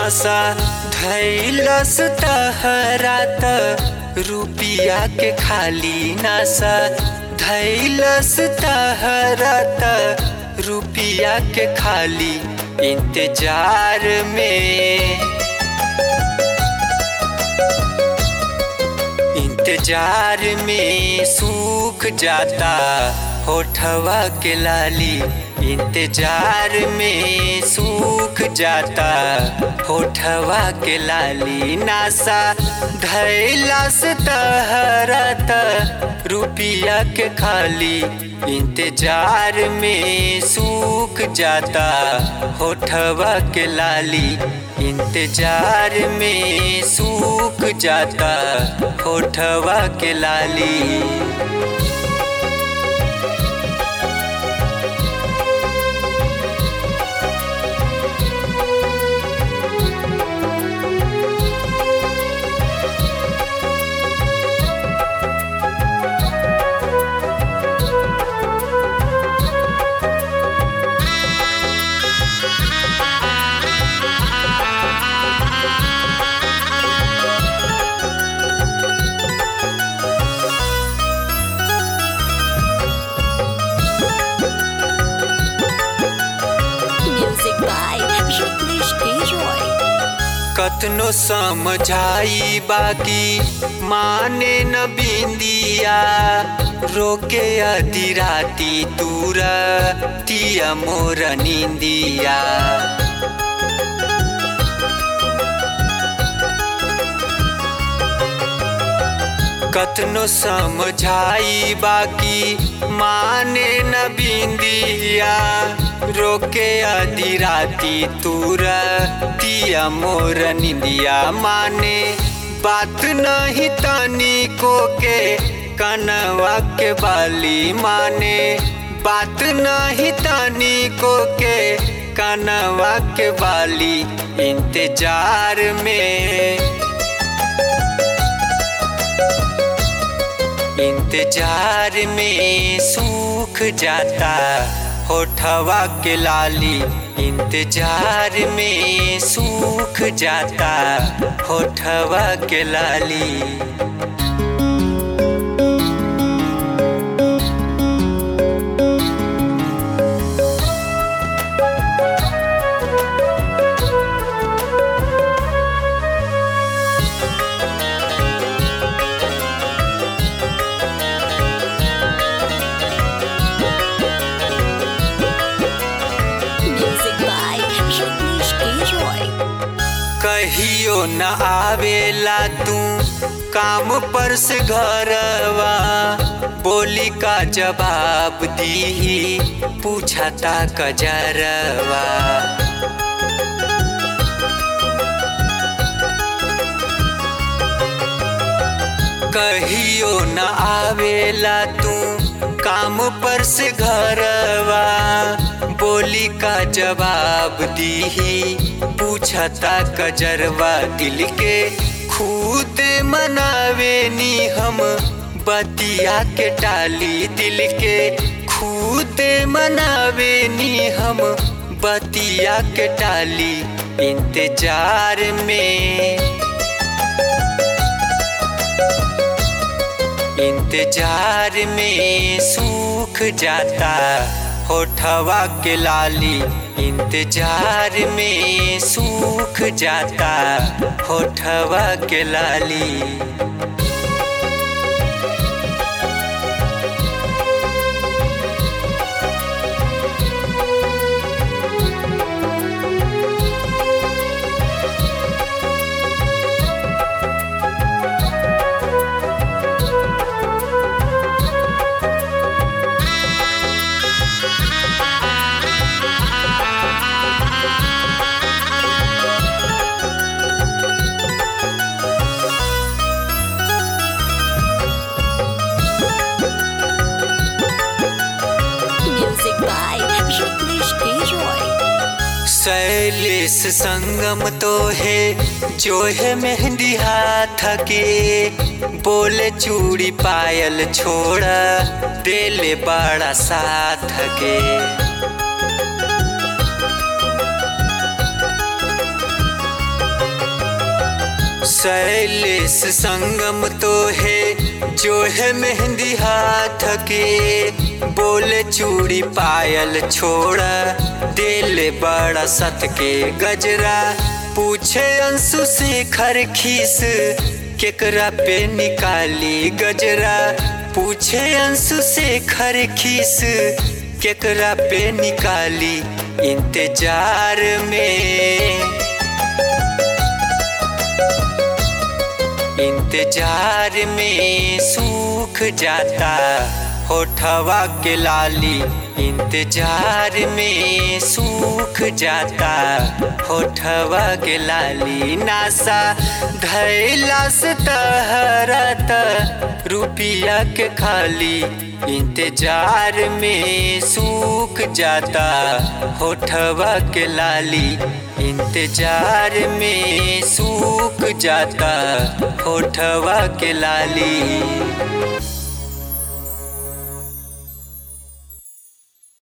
नशा धैलस तहरा त रुपिया के खाली नशा धैलस तहरा त रुपिया के खाली इंतजार में इंतजार में सूख जाता होठवा के लाली इंतजार में सूख जाता होठवा के लाली नासा धैलस तहरत रुपिया के खाली इंतजार में सूख जाता होठवा के लाली इंतजार में सूख जाता होठवा के लाली Music by Jagdish Roy. कतनो समझाई बाकी माने न बिंदिया रोके अधी राती तूरा तिया मोर निंदिया कतनो समझाई बाकी माने न बिंदिया रोके आदि राती तूरा तिया मोर निंदिया माने बात नहीं तनी को के कनवा के बाली माने बात नहीं तनी को के कनवा के बाली इंतजार में इंतजार में सूख जाता होठवा के लाली इंतजार में सूख जाता होठवा के लाली Music by Jagdish Roy. कहियो न आवेला तू काम पर से घरवा बोली का जवाब दी पूछता कजरवा कहियो न आवेला तू काम पर से घरवा बोली का जवाब दी पूछता कजरवा दिल के खुद मनावे नी हम बतिया के टाली दिल के खुद मनावे नी हम बतिया के टाली इंतजार में इंतजार में सूख जाता होठवा के लाली इंतजार में सूख जाता होठवा के लाली Music by Jagdish Roy. Shailesh संगम तो है जो है मेहंदी हाथ के बोले चूड़ी पायल छोड़ा देले बड़ा साथ के शैलेश संगम तो है जो है मेहंदी हाथ के बोले चूड़ी पायल छोड़ा दिल बड़ा सत के गजरा पूछे अंशु से खर खीस केकरा पे निकाली गजरा पूछे अंशु से खर खीस केकरा पे निकाली इंतजार में इंतजार में सूख जाता होठवा के लाली इंतजार में सूख जाता होठवा के लाली नासा धैला से तहरत रुपिया के खाली इंतजार में सूख जाता होठवा के लाली इंतजार में सूख जाता होठवा के लाली